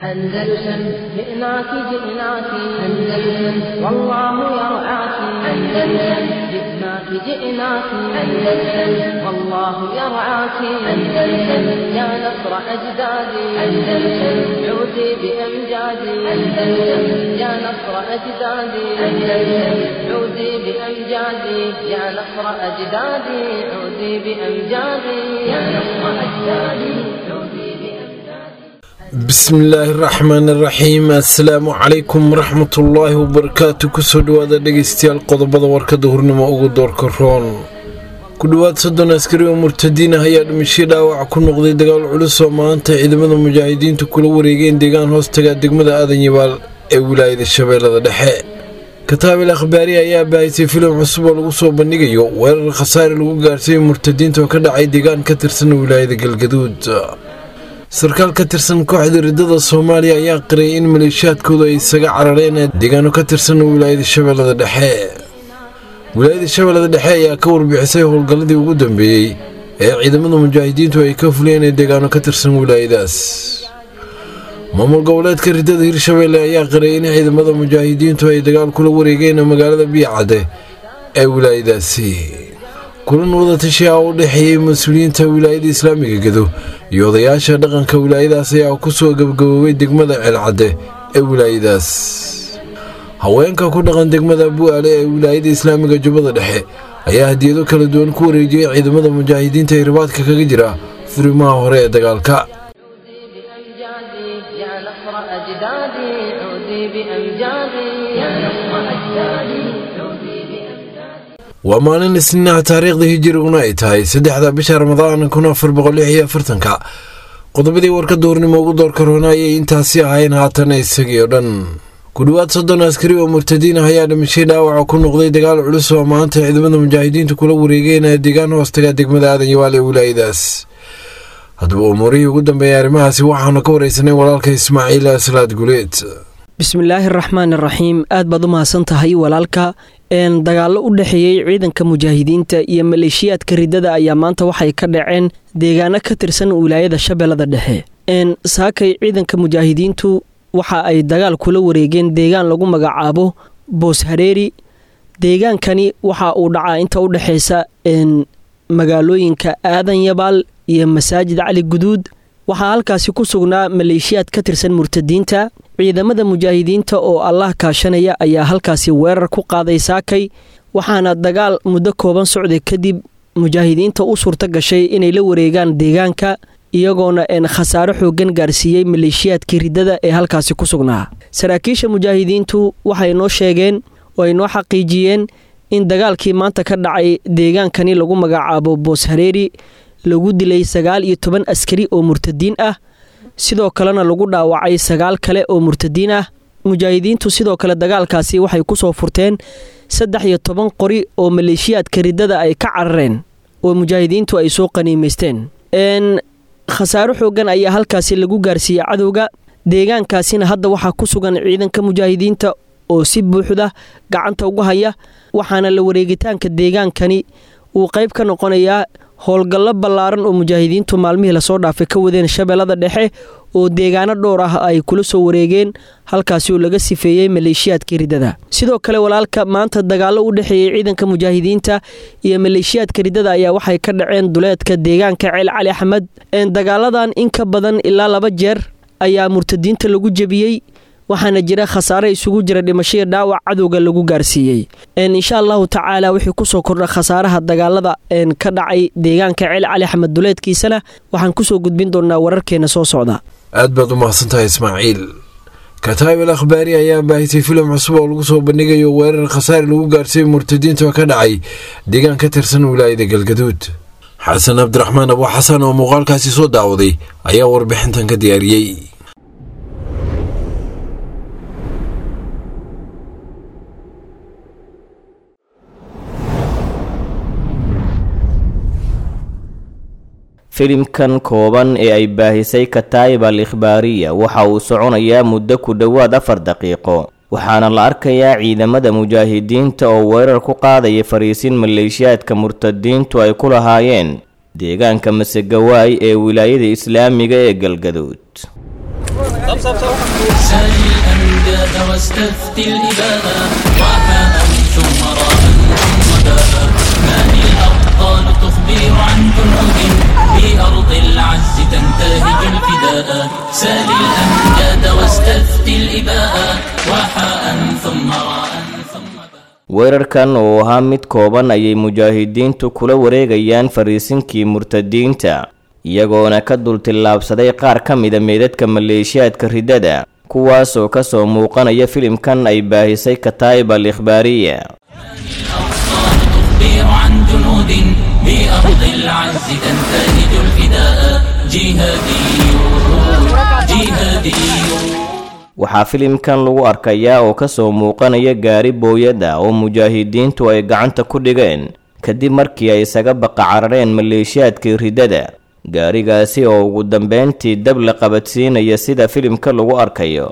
أندلسن جئناك جئناك أندلسن والله يرعاك أندلسن جئناك جئناك أندلسن والله يرعاك أندلسن يا نصر أجدادي أندلسن عودي بأمجادي أندلسن يا نصر أجدادي أندلسن عودي بأمجادي يا نصر أجدادي عودي بأمجادي يا نصر أجدادي عودي بأمجادي bismillaahi raxmaan iraxiim assalaamu calaykum waraxmatullaahi wabarakaatu kusoo dhawaada dhegeystayaal qodobada warkada hurnimo ugu doorka roon ku dhowaad soddon askari oo murtadiin ah ayaa dhimasho dhaawac ku noqday dagaal culus oo maanta ciidamada mujaahidiintu kula wareegeen deegaan hoostaga degmada aadan yabaal ee wilaayada shabeellada dhexe kataabil akhbaari ayaa baahisay filim cusub oo lagu soo bandhigayo weerar khasaare lagu gaarsiiyey murtadiinta oo ka dhacay deegaan ka tirsan wilaayada galgaduud sarkaal ka tirsan kooxda riddada soomaaliya ayaa qiray in maleeshiyaadkoodu ay isaga carareen deegaano ka tirsan wilaayada shabeellada dhexe wilaayada shabeellada dhexe ayaa ka warbixisay howlgalladii ugu dambeeyey ee ciidamada mujaahidiintu ay ka fuliyeen deegaano ka tirsan wilaayadaas maamul goboleedka riddada hirshabeelle ayaa qiray in ciidamada mujaahidiintu ay dagaal kula wareegeen magaalada biyacadde ee wilaayadaasi kulan wadatashi ah oo u dhexeeyey mas-uuliyiinta wilaayada islaamiga gedo iyo odayaasha dhaqanka wilaayadaas ayaa ku soo gabagaboobay degmada ceelcadde ee wilaayadaas haweenka ku dhaqan degmada bu'aale ee wilaayada islaamiga jubbada dhexe ayaa hadiyado kala duwan ku wareejiyey ciidamada mujaahidiinta ee ribaadka kaga jira furimaha hore ee dagaalka عودي بأمجادي يا نصر أجدادي عودي بأمجادي يا نصر أجدادي عودي بأمجادي waa maalin isniinaha taariikhda hijiriguna ay tahay saddexda bisha ramadaan kun afar boqol lix iyo afartanka qodobadii warka duurnimo ugu doorka roona ayay intaasi ahayn haatana isagii oo dhan ku dhowaad soddon askari oo murtadiin ah ayaa dhimashay dhaawaca ku noqday dagaal culus oo maanta ciidamada mujaahidiintu kula wareegeen deegaan hoostaga degmada aadan yawaal ee wilaayadaas haddaba umuurihii ugu dambeeyay arrimahaasi waxaanu ka wareysanay walaalka ismaaciil aslaad guleed bismillaahi araxmaan iraxiim aad baad u mahadsan tahay walaalka een dagaallo u dhexeeyey ciidanka mujaahidiinta iyo maleeshiyaadka riddada ayaa maanta waxay ka dhaceen deegaano ka tirsan wilaayada shabeellada dhexe een saakay ciidanka mujaahidiintu waxa ay dagaal kula wareegeen deegaan lagu magacaabo boos hareeri deegaankani waxa uu dhacaa inta u dhexeysa een magaalooyinka aadan yabaal iyo masaajid cali guduud waxaa halkaasi ku sugnaa maleeshiyaad ka tirsan murtadiinta ciidamada mujaahidiinta oo allah kaashanaya ayaa halkaasi weerar ku qaaday saakay waxaana dagaal muddo kooban socday kadib mujaahidiinta u suurto gashay inay la wareegaan deegaanka iyagoona een khasaaro xoogan gaarsiiyey maleeshiyaadkii riddada ee halkaasi ku sugnaa saraakiisha mujaahidiintu waxay noo sheegeen oo ay noo xaqiijiyeen in dagaalkii maanta ka dhacay deegaankani lagu magacaabo boos hareeri lagu dilay sagaal iyo toban askari oo murtadiin ah sidoo kalena lagu dhaawacay sagaal kale oo murtadiin ah mujaahidiintu sidoo kale dagaalkaasi waxay ku soo furteen saddex iyo toban qori oo maleeshiyaadka riddada ay ka carareen oo mujaahidiintu ay soo qaniimaysteen n khasaaro xoogan ayaa halkaasi lagu gaarsiiyey cadowga deegaankaasina hadda waxaa ku sugan ciidanka mujaahidiinta oo si buuxda gacanta uga haya waxaana la wareegitaanka deegaankani uu qayb ka noqonayaa howlgallo ballaaran oo mujaahidiintu maalmihii lasoo dhaafay ka wadeen shabeellada dhexe oo deegaano dhowr ah ay kula soo wareegeen halkaasi oo laga sifeeyey maleeshiyaadkii riddada sidoo kale walaalka maanta dagaallo u dhexeeyey ciidanka mujaahidiinta iyo maleeshiyaadka riddada ayaa waxay ka dhaceen duleedka deegaanka ceel cali axmed dagaaladan in ka badan ilaa laba jeer ayaa murtadiinta lagu jebiyey waxaana jira khasaare isugu jira dhimashaya dhaawac cadowga lagu gaarsiiyey insha allahu tacaala wixii kusoo kordha khasaaraha dagaalada ka dhacay deegaanka ceel cali axmed duleedkiisana waxaan kusoo gudbin doonaa wararkeena soo socda aad baad u mahadsantahay ismaaciil kataabil akhbaari ayaa baahisay filim cusub oo lagu soo bandhigayo weerar khasaare lagu gaarsiiyey murtadiinta oo ka dhacay deegaan ka tirsan wilaayada galgaduud xasan cabdiraxmaan abu xasan oo muuqaalkaasi soo daawaday ayaa warbixintan ka diyaariyey filimkan kooban ee ay baahisay kataayib al ikhbaariya waxa uu soconayaa muddo ku dhowaad afar daqiiqo waxaana la arkayaa ciidamada mujaahidiinta oo weerar ku qaadaya fariisin maleeshiyaadka murtadiintu ay ku lahaayeen deegaanka masegawaay ee wilaayada islaamiga ee galgaduud سل الأمجاد واستفتي الإباء وحاء ثم راء ثم باء ما هي الأبطال تخبر عن جنود بأرض العز تنتهج الفداء سل الأمجاد واستفتي الإباء وحاء ثم راء ثم باء weerarkan oo ahaa mid kooban ayay mujaahidiintu kula wareegayaan fariisinkii murtadiinta iyagoona ka dultillaabsaday qaar ka mida meydadka maleeshiyaadka riddada kuwaas oo kasoo muuqanaya filimkan ay baahisay kataa'ib al ikhbaariya الأبطال تخبر عن جنود بأرض العز تنتهج الفداء جهاديون جهاديون waxaa filimkan lagu arkayaa oo kasoo muuqanaya gaari booyada oo mujaahidiintu ay gacanta ku dhigeen kadib markii ay isaga baqa carareen maleeshiyaadkii riddada gaarigaasi oo ugu dambeyntii dab la qabadsiinaya sida filimka lagu arkayo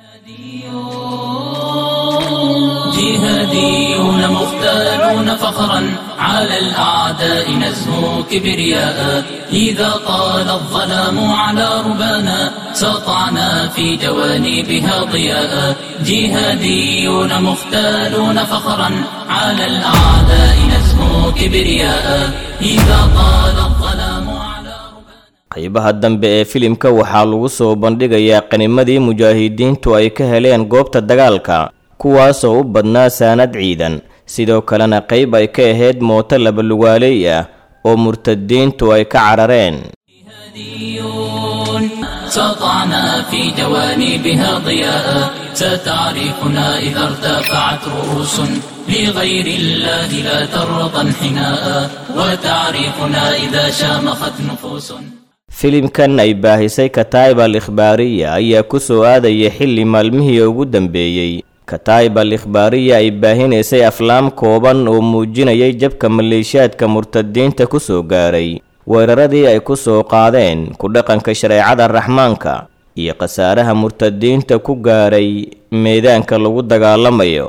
جهاديون مختالون فخرا على الأعداء نزهو كبرياء إذا طال الظلام على ربانا سطعنا في جوانبها ضياء جهاديون مختالون فخرا على الأعداء نزهو كبرياء إذا طال الظلام على qaybaha dambe ee filimka waxaa lagu soo bandhigayaa qanimadii mujaahidiintu ay ka heleen goobta dagaalka kuwaasoo u badnaa saanad ciidan sidoo kalena qayb ay ka ahayd mooto labalugaaleey ah oo murtadiintu ay ka carareen جهاديون سطعنا في جوانبها ضياء ستعرفنا إذا ارتفعت رؤوس لغير الله لا ترضى انحناء وتعرفنا إذا شامخت نفوس filimkan ay baahisay kataa'ib al ikhbaariya ayaa ku soo aadaya xilli maalmihii ugu dambeeyey kataa'ib al ikhbaariya ay baahinaysay aflaam kooban oo muujinayay jabka maleeshiyaadka murtadiinta ku soo gaaray weeraradii ay ku soo qaadeen ku dhaqanka shareecada raxmaanka iyo khasaaraha murtadiinta ku gaaray meedaanka lagu dagaalamayo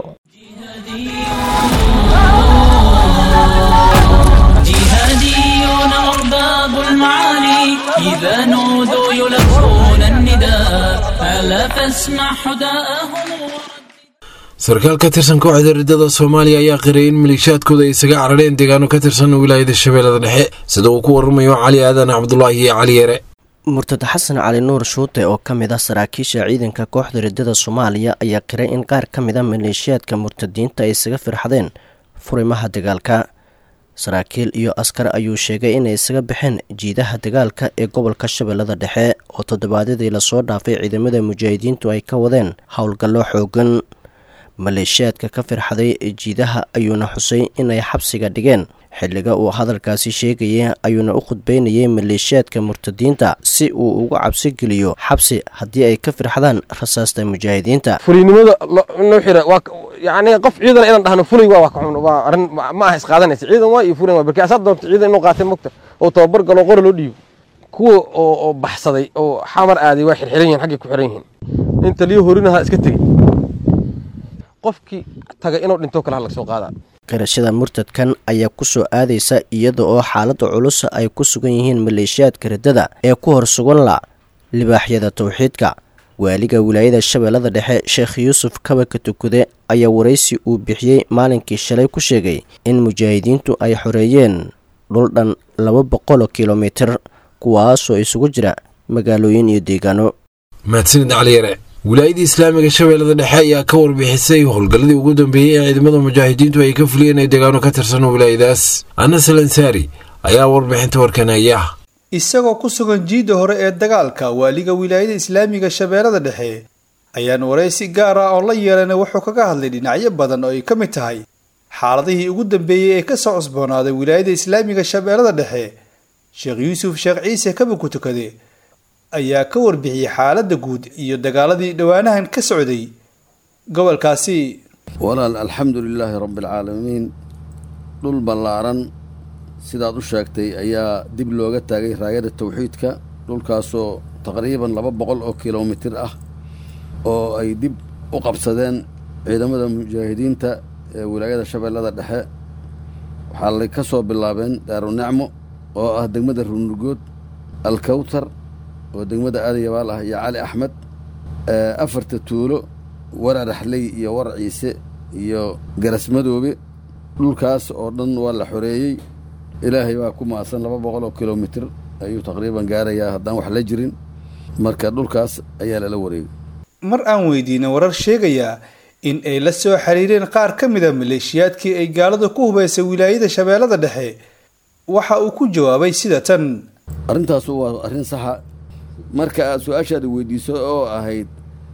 جهاديون أرباب المعالي إذا نودوا يلبون النداء ألا فاسمع حداءهم sarkaal ka tirsan kooxda riddada soomaaliya ayaa qiray in maleeshiyaadkooda ay isaga carareen deegaano ka tirsan wilaayada shabeellada dhexe sida uu ku waramayo cali aadan cabdulaahi iyo cali yare murtad xasan cali nuur shuute oo ka mid ah saraakiisha ciidanka kooxda riddada soomaaliya ayaa qiray in qaar ka mid a maleeshiyaadka murtadiinta ay isaga firxadeen furimaha dagaalka saraakiil iyo askar ayuu sheegay inay isaga baxeen jiidaha dagaalka ee gobolka shabeellada dhexe oo toddobaadyadii lasoo dhaafay ciidamada mujaahidiintu ay ka wadeen howlgallo xoogan maleeshiyaadka ka firxaday jiidaha ayuuna xusay inay xabsiga dhigeen xilliga uu hadalkaasi sheegayay ayuuna u khudbeynayay maleeshiyaadka murtadiinta si uu ugu cabsi geliyo xabsi haddii ay ka firxadaan rasaasta mujaahidiinta fulinimada noo xira waa yani qof ciidan inaan dhahno fulay waa ka xun waa arrin ma aha isqaadanaysa ciidan waa iyo fulan waa barki asaad doonto ciidan inuu qaatay mogta oo tababar galo qora loo dhiibo kuwa oo oo baxsaday oo xamar aaday waa xirxiran yihiin xaggay ku xiran yihiin inta liyo horinaha iska tegey qofkii taga inuu dhinto kale laga soo qaadaa qirashada murtadkan ayaa ku soo aadaysa iyada oo xaaladda culus ay ku sugan yihiin maleeshiyaadka riddada ee ku hor sugan la libaaxyada towxiidka waaliga wilaayada shabeellada dhexe sheekh yuusuf kabaka tukude ayaa waraysi uu bixiyey maalinkii shalay ku sheegay in mujaahidiintu ay xoreeyeen dhul dhan laba boqoloo kilomitir kuwaasoo isugu jira magaalooyin iyo deegaano mahadsanid cali yare wilaayadii islaamiga shabeellada dhexe ayaa ka warbixisay howlgalladii ugu dambeeyey ee ciidamada mujaahidiintu ay ka fuliyeen ay deegaano ka tirsan wilaayadaas anas al ansaari ayaa warbixinta warkanaya isagoo ku sugan jiidda hore ee dagaalka waaliga wilaayada islaamiga shabeellada dhexe ayaan waraysi gaar ah oo la yeelana wuxuu kaga hadlay dhinacyo badan oo ay ka mid tahay xaaladihii ugu dambeeyey ee kasoo cusboonaaday wilaayada islaamiga shabeellada dhexe sheekh yuusuf sheekh ciise kabaku tukade ayaa ka warbixiyey xaaladda guud iyo dagaaladii dhowaanahan ka socday gobolkaasi walaal alxamdu lilaahi rabbi alcaalamiin dhul ballaaran sidaad u sheegtay ayaa dib looga taagay raayada tawxiidka dhulkaasoo taqriiban laba boqol oo kilomitir ah oo ay dib u qabsadeen ciidamada mujaahidiinta ee wilaayada shabeellada dhexe waxaa lay ka soo bilaabeen daarunacmo oo ah degmada runugood alkawtar oo degmada aadan yabaal ah iyo cali axmed afarta tuulo war araxley iyo war ciise iyo garasmadoobe dhulkaas oo dhan waa la xoreeyey ilaahay baa ku maasan laba boqol oo kilomitir ayuu taqriiban gaarayaa haddaan wax la jirin marka dhulkaas ayaa lala wareegay mar aan weydiinay warar sheegaya in ay la soo xiriireen qaar ka mid a maleeshiyaadkii ay gaaladu ku hubaysay wilaayada shabeellada dhexe waxa uu ku jawaabay sida tan arrintaasu waa arrin saxa marka aad su-aashaada weydiiso oo ahayd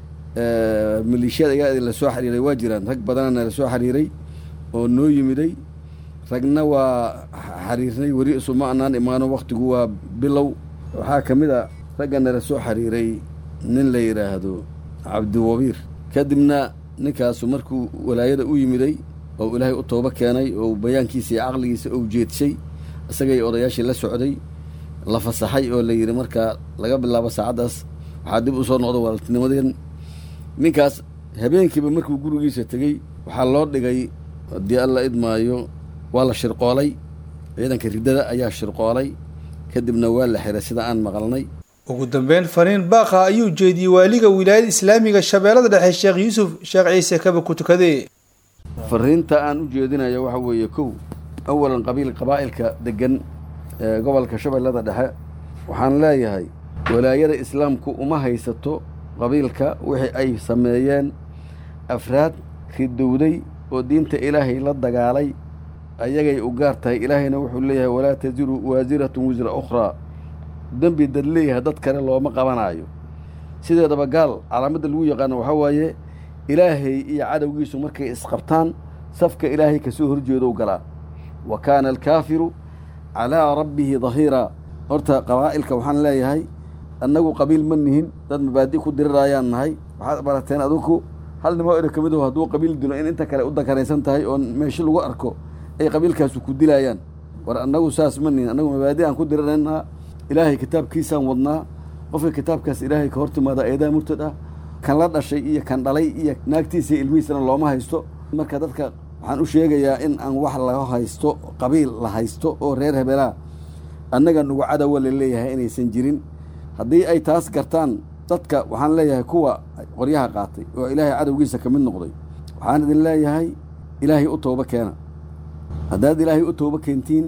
maleeshiyada igaa la soo xiriiray waa jiraan rag badanana la soo xiriiray oo noo yimiday ragna waa xiriirnay weli isuma anaan imaano wakhtigu waa bilow waxaa ka mid a raggana la soo xiriiray nin la yidhaahdo cabdiwabiir kadibna ninkaasu markuu walaayada u yimiday oo ilaahay u toobo keenay oo bayaankiisa iyo caqligiisa ou jeedshay isagay odayaashii la socday la fasaxay oo la yidhi markaa laga bilaabo saacaddaas waxaa dib u soo noqda walaaltinimadeen ninkaas habeenkiiba markuu gurigiisa tegey waxaa loo dhigay haddii alla idmaayo waa la shirqoolay ciidanka riddada ayaa shirqoolay kadibna waa la xiray sida aan maqalnay ugu dambeyn fariin baaqa ayuu jeediyey waaliga wilaayada islaamiga shabeellada dhexe sheekh yuusuf sheekh ciise kaba ku tukade fariinta aan u jeedinayo waxa weeye kow awalan qabiil qabaa'ilka deggan ee gobolka shabeellada dhexe waxaan leeyahay walaayada islaamku uma haysato qabiilka wixii ay sameeyeen afraad ridowday oo diinta ilaahay la dagaalay ayagay u gaar tahay ilaahayna wuxuu leeyahay walaa tasiru waasiratun wisra ukhraa dembi dad leeyahay dad kale looma qabanaayo sideedaba gaal calaamadda lagu yaqaano waxaa waaye ilaahay iyo cadowgiisu markay isqabtaan safka ilaahay kasoo horjeedow galaa wa kaana alkaafiru calaa rabbihi dahiiraa horta qabaa'ilka waxaan leeyahay annagu qabiil ma nihin dad mabaadi ku diriraayaan nahay waxaad barateen adinku hal nimoo ero ka mid aho hadduu qabiil dilo in inta kale u dakaraysan tahay oo meesho lagu arko ay qabiilkaasu ku dilaayaan war annagu saas ma nihin annagu mabaadi aan ku diriraynaa ilaahay kitaabkiisaan wadnaa qofka kitaabkaas ilaahay ka hor timaada eedaa murtad ah kan la dhashay iyo kan dhalay iyo naagtiisa ilmihiisana looma haysto marka dadka waxaan u sheegayaa in aan wax laga haysto qabiil la haysto oo reer hebelaa annaga nugu cadowa la leeyahay inaysan jirin haddii ay taas gartaan dadka waxaan leeyahay kuwa qoryaha qaatay oo ilaahay cadowgiisa ka mid noqday waxaan idin leeyahay ilaahay u toobo keena haddaad ilaahay u toobo keentiin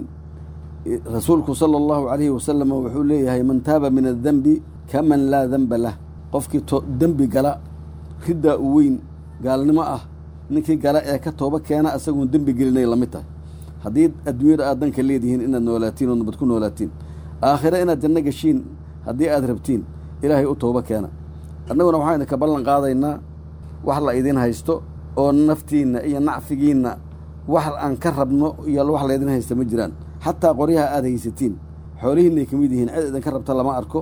rasuulku sala allahu calayhi wasalam wuxuu leeyahay man taaba min addenbi kaman laa denba lah qofkii dembi gala riddaa u weyn gaalnimo ah ninkii gala ee ka toobo keena isaguun dembi gelinay la mid tahay haddii adduunyada aad danka leedihiin inaad noolaatiin oo nabad ku noolaatiin aakhire inaad janno geshiin haddii aad rabtiin ilaahay u toobo keena annaguna waxaan idinka ballan qaadaynaa wax la idin haysto oo naftiinna iyo nacfigiinna wax aan ka rabno iyo wax laydin haysta ma jiraan xataa qoryaha aad haysatiin xoolihiinay ka mid yihiin cid idinka rabta lama arko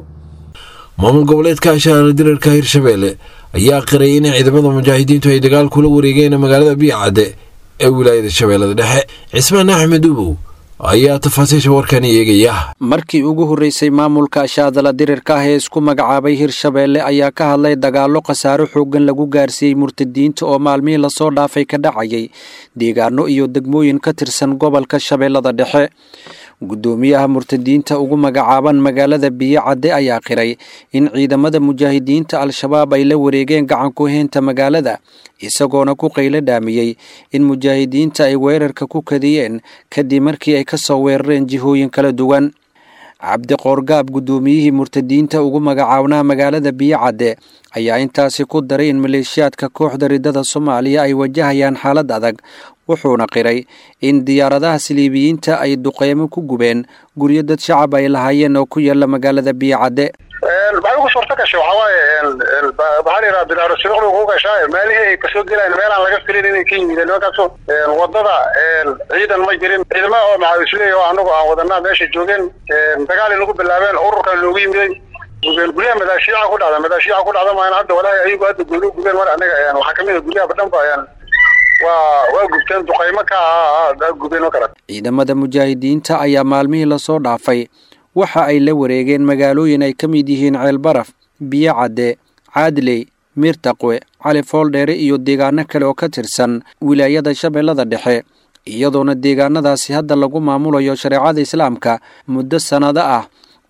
maamul goboleedka ashaara dirarka hirshabeelle ayaa qiray in ciidamada mujaahidiintu ay dagaal kula wareegeen magaalada biicadde ee wilaayada shabeellada dhexe cismaan axmed ubow ayaa tafaasiisha warkani eegaya markii ugu horreysay maamulka ashaadala dirirka ah ee isku magacaabay hirshabeelle ayaa ka hadlay dagaallo khasaaro xooggan lagu gaarsiiyey murtadiinta oo maalmihii lasoo dhaafay ka dhacayay deegaano iyo degmooyin ka tirsan gobolka shabeellada dhexe guddoomiyaha murtadiinta ugu magacaaban magaalada biyocadde ayaa qiray in ciidamada mujaahidiinta al-shabaab ay la wareegeen gacankuheynta magaalada isagoona ku qaylo dhaamiyey in mujaahidiinta ay weerarka ku kadiyeen kadib markii ay ka soo weerareen jihooyin kala duwan cabdiqoorgaab guddoomiyihii murtadiinta ugu magacaabnaa magaalada biyocadde ayaa intaasi ku daray in maleeshiyaadka kooxda riddada soomaaliya ay wajahayaan xaalad adag wuxuuna qiray in diyaaradaha siliibiyiinta ay duqeymo ku gubeen guryo dad shacab ay lahaayeen oo ku yaala magaalada biyocadde waxay ugu suurta gashay waxaa waaye maxaa la yidhaha bilaaro sibiqdu ugu gashaa meelihii ay kasoo gelayaan meel aan laga filin inay ka yimideen nimankaasu wadada ciidan ma jirin ciidama oo maxaa isleeyahy oo anagu aan wadanaa meesha joogeen dagaalay nagu bilaabeen ururkan loogu yimiday gubeen guryaha madaashiica ku dhacda madaashiica ku dhacda maana hadda walaahi ayagu hadda gooni gubeen mar anaga waxaa kamid a guryaha badhan ba waa waa gubteen duqaymo ka ah gubeen oo kale ciidamada mujaahidiinta ayaa maalmihii lasoo dhaafay waxa ay la wareegeen magaalooyin ay ka mid yihiin ceelbaraf biyocadde caadley miirtaqwe cali fooldheere iyo deegaano kale oo ka tirsan wilaayada shabeellada dhexe iyadoona deegaanadaasi hadda lagu maamulayo shareecada islaamka muddo sannado ah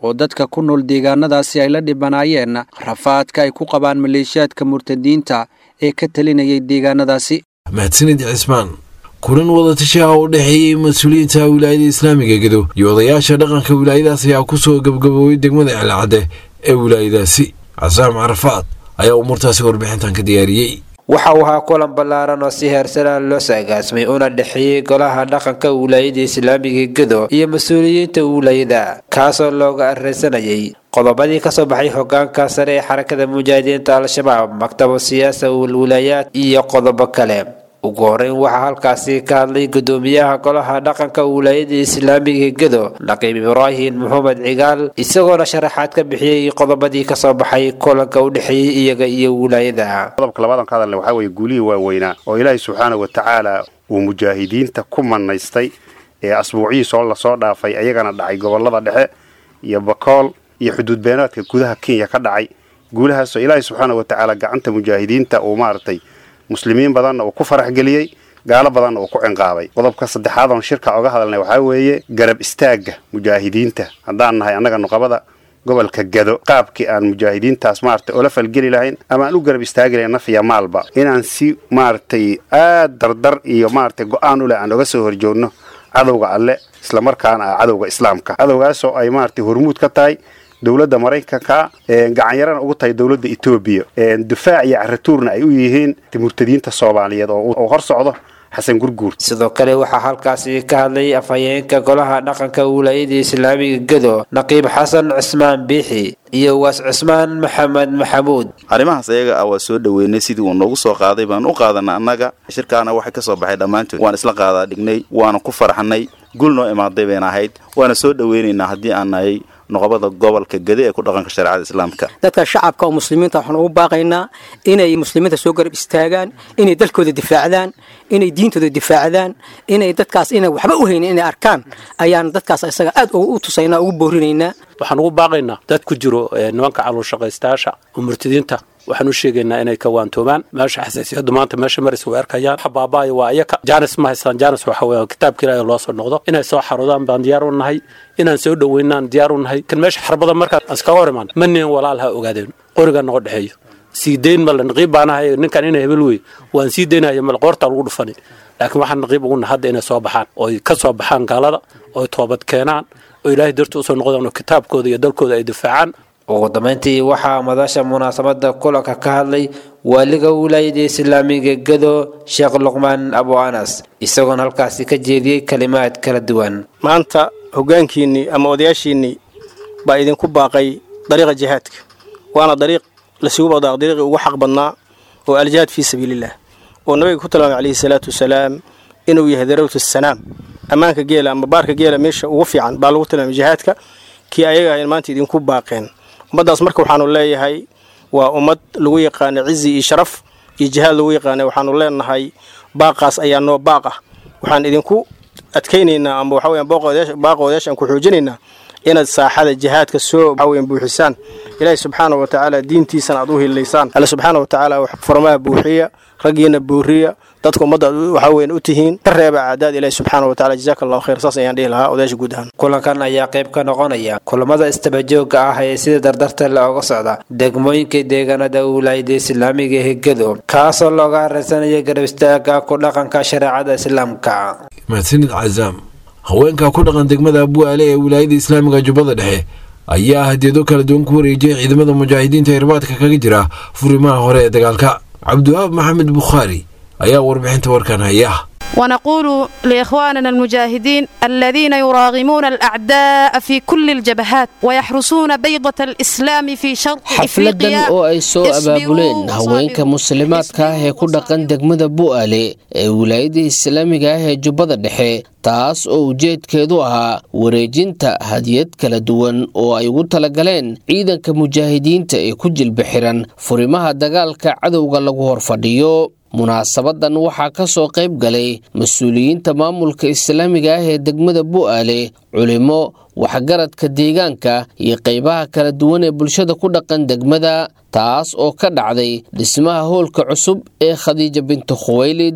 oo dadka ku nool deegaanadaasi ay la dhibanaayeen rafaadka ay ku qabaan maleeshiyaadka murtadiinta ee ka talinayay deegaanadaasi mahadsanid cismaan kulan wadatasha ah oo u dhexeeyey mas-uuliyiinta wilaayada islaamiga gedo iyo odayaasha dhaqanka wilaayadaas ayaa ku soo gabgaboobay degmada celcadde ee wilaayadaasi casaam carafaad ayaa umuurtaasi warbixintan ka diyaariyey waxa uu ahaa kulan ballaaran oo si heersanaa loo saagaasmay una dhexeeyey golaha dhaqanka wilaayada islaamiga gedo iyo mas-uuliyiinta wilaayada kaasoo looga arreysanayay qodobadii kasoo baxay hogaanka sare ee xarakada mujaahidiinta al-shabaab maktaba siyaasa wilwilaayaad iyo qodobo kale ugu horeyn waxaa halkaasi ka hadlay gudoomiyaha golaha dhaqanka wilaayada islaamiga gedo naqiib ibraahim maxamed cigaal isagoona sharaxaad ka bixiyey qodobadii kasoo baxay kulanka u dhexeeyey iyaga iyo wilaayada qodobka labadan ka hadalna waxaa weeye guulihii waaweynaa oo ilaahay subxaana wa tacaala uu mujaahidiinta ku manaystay ee asbuucyihiis oo lasoo dhaafay ayagana dhacay gobolada dhexe iyo bakool iyo xuduud beenaadka gudaha kenya ka dhacay guulahaasoo ilaahay subxaana wa tacaala gacanta mujaahidiinta uu maaragtay muslimiin badanna uu ku farax geliyey gaalo badanna uu ku cinqaabay qodobka saddexaad oon shirka oga hadalnay waxaa weeye garab istaagga mujaahidiinta haddaan nahay annaga nuqabada gobolka gado qaabkii aan mujaahidiintaas maaragtay ola falgeli lahayn ama aan u garab istaagi lahayn naf iyo maalba inaan si maaragtay aad dardar iyo maaragtay go-aan u leh aan oga soo horjoogno cadowga alle islamarkaana ah cadowga islaamka cadowgaasoo ay maaragtay hormuud ka tahay dowladda maraykanka gacanyarana ugu tahay dowladda etoobiya difaac iyo caratuurna ay u yihiin murtadiinta soomaaliyeed oo hor socdo xasan gurguur sidoo kale waxaa halkaasi ka hadlay afhayeenka golaha dhaqanka wilaayada islaamiga gedo naqiib xasan cismaan biixi iyo waas cismaan maxamed maxamuud arrimahaas ayaga ah waa soo dhoweynay sidii uu noogu soo qaaday baan u qaadana annaga shirkaana waxay ka soo baxay dhammaantood waan isla qaadaa dhignay waana ku farxnay gul noo imaaday bayna ahayd waana soo dhoweynaynaa haddii aan nahay noqobada gobolka gede ee ku dhaqanka shareecada islaamka dadka shacabka oo muslimiinta waxaan ugu baaqaynaa inay muslimiinta soo garab istaagaan inay dalkooda difaacdaan inay diintooda difaacdaan inay dadkaas ina waxba u haynin inay arkaan ayaan dadkaas isaga aad u tusaynaa ugu boorinaynaa waxaan ugu baaqaynaa dad ku jiro nimanka caluulshaqaystayaasha oo murtadiinta waxaan u sheegaynaa inay ka waantoomaan meesha xasaasiyadu maanta meesha maraysa way arkayaan waxa baaba'aya waa iyaka jaanis ma haystaan jaanis waxa weeye kitaabka ilaahay loo soo noqdo inay soo xarudaan baan diyaar u nahay inaan soo dhoweynaan diyaar u nahay kan meesha xarbada markaan iskaga hor imaan ma nin walaal ha ogaadeen qoriga noqo dhexeeyo sii dayn male naqiib baan ahay ninkan inay hebel wey waan sii daynaya male qoortaa lagu dhufani laakiin waxaan naqiib ugu nahay hadda inay soo baxaan ooy ka soo baxaan gaalada ooy toobad keenaan oo ilaahay darti usoo noqdaan oo kitaabkooda iyo dalkooda ay difaacaan ugu dambeyntii waxaa madasha munaasabada kulanka ka hadlay waaliga wilaayada islaamiga gedo sheekh luqmaan abu anas isagoona halkaasi ka jeediyey kalimaad kala duwan maanta hoggaankiinnii ama odayaashiinnii baa idinku baaqay dariiqa jihaadka waana dariiq lasugu baqdaaq dariiqii ugu xaq badnaa oo aljihaad fii sabiiliillah oo nabiga ku tilmaamay calayhi salaatu wasalaam inuu yahay darawtu sanaam ammaanka geela ama baarka geela meesha ugu fiican baa lagu tilmaamay jihaadka kii ayaga ahayn maanta idinku baaqeen ummaddaas marka waxaanu leeyahay waa ummad lagu yaqaana cizi iyo sharaf iyo jihaad lagu yaqaana waxaanu leenahay baaqaas ayaa noo baaq ah waxaan idinku adkaynaynaa ama waxa weeyaan baaqa odayaashaan ku xoojinaynaa inaad saaxada jihaadka soo waxa weeyaan buuxisaan ilaahay subxaana wa tacaala diintiisana aad u hililaysaan alle subxaana wa tacaala wax furmaha buuxiya raggiina buuriya dadka ummadda waxa weeyaan u tihiin ka reeba caadaad ilaahay subxaana wa tacaala jazaaka allahu khayr saas ayaan dhihi lahaa odayaasha guud ahaan kulankan ayaa qayb ka noqonaya kulamada istabajooga ah ee sida dardarta looga socda degmooyinka deegaanada wilaayada islaamiga ee gedo kaasoo looga hareysanaya garab istaaga ku dhaqanka shareecada islaamka mahadsanid cazaam haweenka ku dhaqan degmada abuaale ee wilaayada islaamiga jubbada dhexe ayaa hadiyado kala duwan ku wareejiyay ciidamada mujaahidiinta ee irbaadka kaga jira furimaha hore ee dagaalka cabdiwahaab maxamed bukhaari ayaa warbixinta warkan haya ونقول لإخواننا المجاهدين الذين يراغمون الأعداء في كل الجبهات ويحرسون بيضة الإسلام في شرق xafladan oo ay soo abaabuleen haweenka muslimaadka ah ee ku dhaqan degmada bu'aale ee wilaayada islaamiga ah ee jubbada dhexe taas oo ujeedkeedu ahaa wareejinta hadiyad kala duwan oo ay ugu talagaleen ciidanka mujaahidiinta ee ku jilba xiran furimaha dagaalka cadowga lagu horfadhiyo munaasabadan waxaa ka soo qayb galay mas-uuliyiinta maamulka islaamiga ah ee degmada bu'aale culimo waxgaradka deegaanka iyo qaybaha kala duwan ee bulshada ku dhaqan degmada taas oo ka dhacday dhismaha hoolka cusub ee khadiija bintu khuwaylid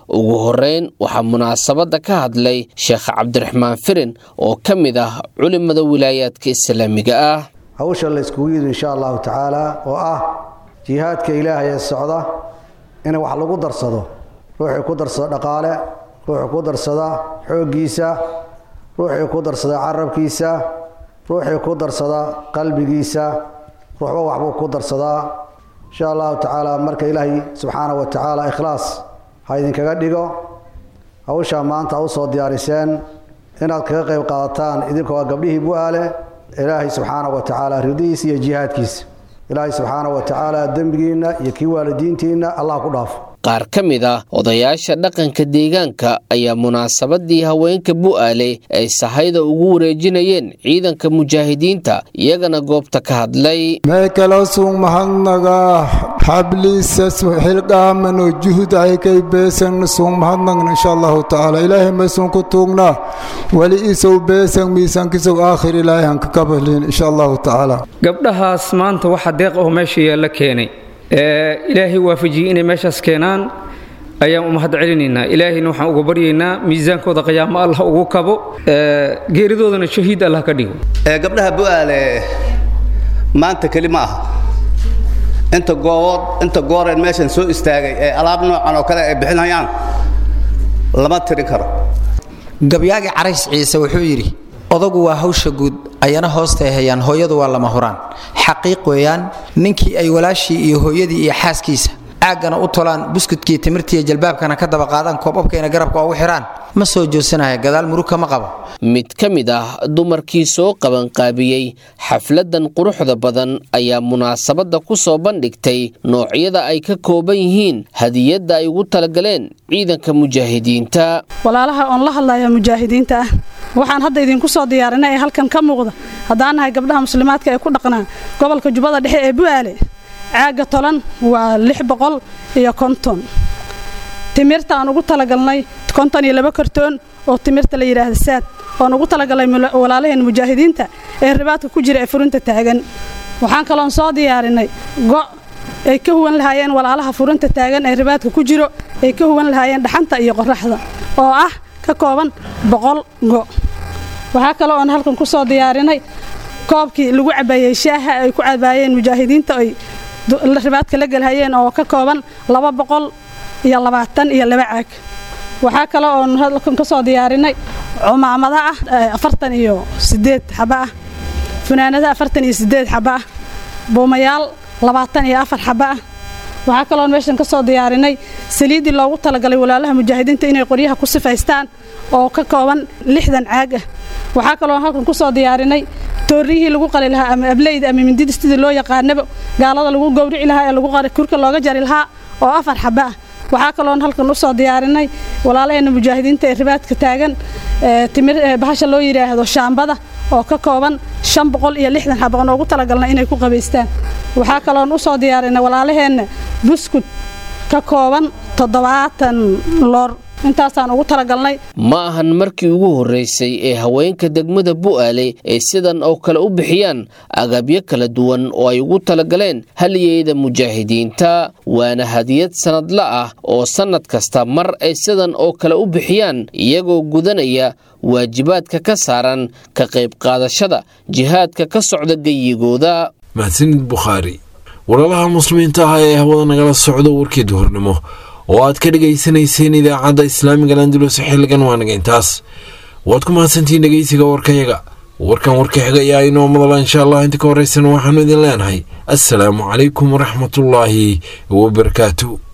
ugu horeyn waxaa munaasabadda ka hadlay sheekh cabdiraxmaan firin oo ka mid ah culimada wilaayaadka islaamiga ah hawsha la iskugu yidhi insha allahu tacaala oo ah jihaadka ilaahay ee socda in wax lagu darsado ruuxii ku darsada dhaqaale ruuxii ku darsada xooggiisa ruuxii ku darsada carabkiisa ruuxii ku darsada qalbigiisa ruuxba waxbuu ku darsadaa insha allahu tacaala marka ilaahay subxaana wa tacaala ikhlaas ha idinkaga dhigo hawshaa maanta u soo diyaariseen inaad kaga qayb qaadataan idinkoo ah gabdhihii bu-aale ilaahay subxaana wa tacaala ridihiisa iyo jihaadkiisa ilaahay subxaana wa tacaala dembigiinna iyo kii waalidiintiinna allah ku dhaafo qaar ka mid ah odayaasha dhaqanka deegaanka ayaa munaasabadii haweenka bu'aale ay sahayda ugu wareejinayeen ciidanka mujaahidiinta iyagana goobta ka hadlay meekalosung mahadnaga xabliisa xilqaamano juhud aykay beesan sung mahadnagna insha allahu tacaala ilaahay maysun ku tuugna wali isow beesan miisaankisow aakhir ilaahay hanka kabalin insha allahu tacaala gabdhahaas maanta waxa deeq oo meesha yaalla keenay ilaahay waafajiyey inay meeshaas keenaan ayaan u mahad celinaynaa ilaahayna waxaan uga baryaynaa miisaankooda qiyaamo allah ugu kabo geeridoodana shahiid allah ka dhigo gabdhaha bu'aale maanta keli ma aha inta goobood inta gooreen meeshan soo istaagay ee alaab noocan oo kale ay bixinayaan lama tirin karo gabyaagi carays ciise wuxuu yidhi odagu waa hawsha guud ayana hoostay hayaan hooyadu waa lama huraan xaqiiq weeyaan ninkii ay walaashii iyo hooyadii iyo xaaskiisa caaggana u tolaan buskudkii timirtiiyo jalbaabkana ka daba qaadaan koobabkayna garabka ugu xidhaan ma soo joodsanaya gadaal muruka ma qabo mid ka mid ah dumarkii soo qabanqaabiyey xafladan quruxda badan ayaa munaasabadda ku soo bandhigtay noocyada ay ka kooban yihiin hadiyadda ay ugu talagaleen ciidanka mujaahidiinta walaalaha oon la hadlaya mujaahidiinta ah waxaan hadda idinku soo diyaarinay ee halkan ka muuqda haddaan nahay gabdhaha muslimaadka ee ku dhaqnaa gobolka jubbada dhexe ee bu'aale caagga tolan waa lix boqol iyo konton timirta aan ugu talagalnay konton iyo laba kartoon oo timirta la yidhaahda saad oon ugu talagalnay walaalaheen mujaahidiinta ee ribaadka ku jira ee furinta taagan waxaan kaloon soo diyaarinay go' ay ka huwan lahaayeen walaalaha furinta taagan ee ribaadka ku jiro ay ka huwan lahaayeen dhaxanta iyo qoraxda oo ah ka kooban boqol go' waxaa kaloo oon halkan ku soo diyaarinay koobkii lagu cabaayey shaaha ay ku cabaayeen mujaahidiinta ay ribaadka la gelhayeen oo ka kooban laba boqol iyo labaatan iyo laba caag waxaa kale oon halkan ka soo diyaarinay cumaamada ah afartan iyo sideed xaba ah funaanada afartan iyo sideed xaba ah buumayaal labaatan iyo afar xaba ah waxaa kaloon meeshan ka soo diyaarinay saliiddii loogu talagalay walaalaha mujaahidiinta inay qoryaha ku sifaystaan oo ka kooban lixdan caag ah waxaa kaloon halkan ku soo diyaarinay toorriyihii lagu qali lahaa ama ableyda ama mindida sidii loo yaqaanaba gaalada lagu gowrici lahaa ee lagu kurka looga jari lahaa oo afar xaba ah waxaa kaloon halkan u soo diyaarinay walaalaheena mujaahidiinta ee ribaadka taagan timir bahasha loo yidhaahdo shaambada oo ka kooban shan boqol iyo lixdan xabaqan oo ugu talagalnay inay ku qabaystaan waxaa kaloon u soo diyaarinay walaalaheenna buskud ka kooban toddobaatan loor intaasaan ugu talagalnay ma ahan markii ugu horreysay ee haweenka degmada bu'aale ay sidan oo kale u bixiyaan agabyo kala duwan oo ay ugu talagaleen haliyeyda mujaahidiinta waana hadiyad sannadla ah oo sannad kasta mar ay sidan oo kale u bixiyaan iyagoo gudanaya waajibaadka ka saaran ka qayb qaadashada jihaadka ka socda geyigooda mahadsanid bukhaari walaalaha muslimiinta ah ee hawada nagala socdo warkii duhurnimo oo aad ka dhegaysanayseen idaacadda islaamiga landulus xilligan waanaga intaas waad ku mahadsantihiin dhegeysiga warkayaga warkan warka xiga ayaa inoo madala insha allah inta ka horraysan waxaanu idin leenahay assalaamu calaykum waraxmatullaahi wabarakaatu